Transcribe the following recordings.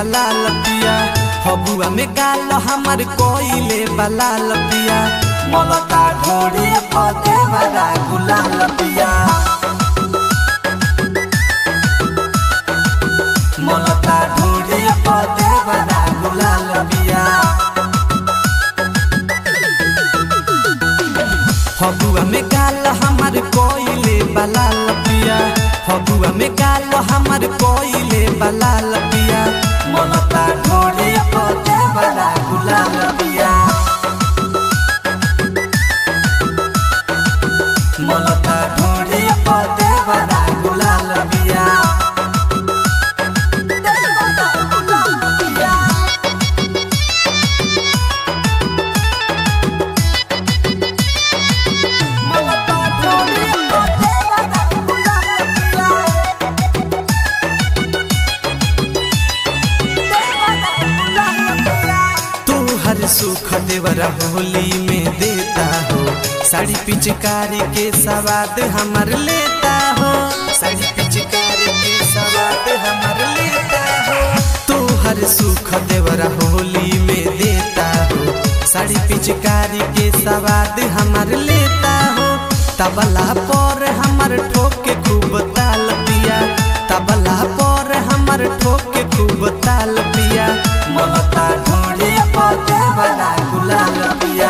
बला लपिया हबुआ में गाल हमर कोइले बला लपिया मलता ढोड़ी पदे बड़ा गुलाल पिया मलता ढोड़ी पदे बड़ा गुलाल पिया हबुआ में गाल हमर कोइले बला लपिया हबुआ में गाल हमर कोइले बला लपिया मलता ढोड़ी पदे बड़ा गुलाल पिया मलता ढोड़ी पदे बड़ा गुलाल पिया मलता ढोड़ी पदे बड़ा गुलाल पिया तू हर सुख देवरा होली में देता हो साड़ी पिचकारी के सवाद हमर लेता हो साड़ी पिचकारी के सवाद हमर लेता हो तू हर सुख देवरा होली में देता हो साड़ी पिचकारी के सवाद हमर लेता हो तबला पर हमर ठोके खूब ताल पिया तबला पर हमर ठोके खूब ताल पिया ममता ढोड़ी पौधे बना गुलाल पिया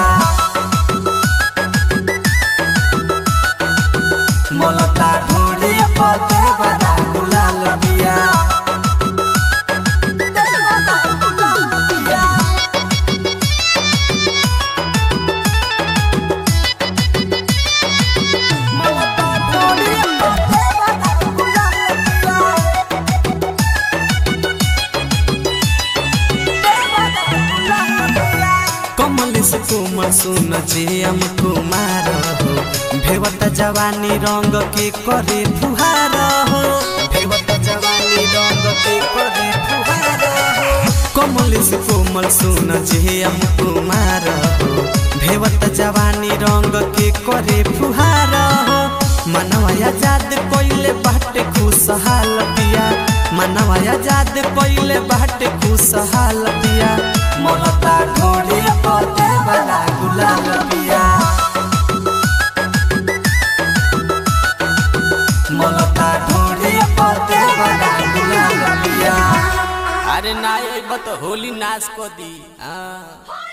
ममता ढोड़ी पौधे बना गुलाल पिया ममता ढोड़ी पौधे बना गुलाल पिया कमल से कोमल सुन जे हम कुमार हो भेवत जवानी रंग के करे फुहार हो भेवत जवानी रंग के करे फुहार हो कमल से कोमल सुन जे हम कुमार हो भेवत जवानी रंग के करे फुहार हो मनवा आजाद कोइले बाटे खुशहाल पिया मनवा आजाद कोइले बाटे खुशहाल पिया ममता ढोड़ी पौधे बना गुलाल पिया ममता ढोड़ी पौधे बना गुलाल पिया अरे ना अइब तो होली नाश को दी हाँ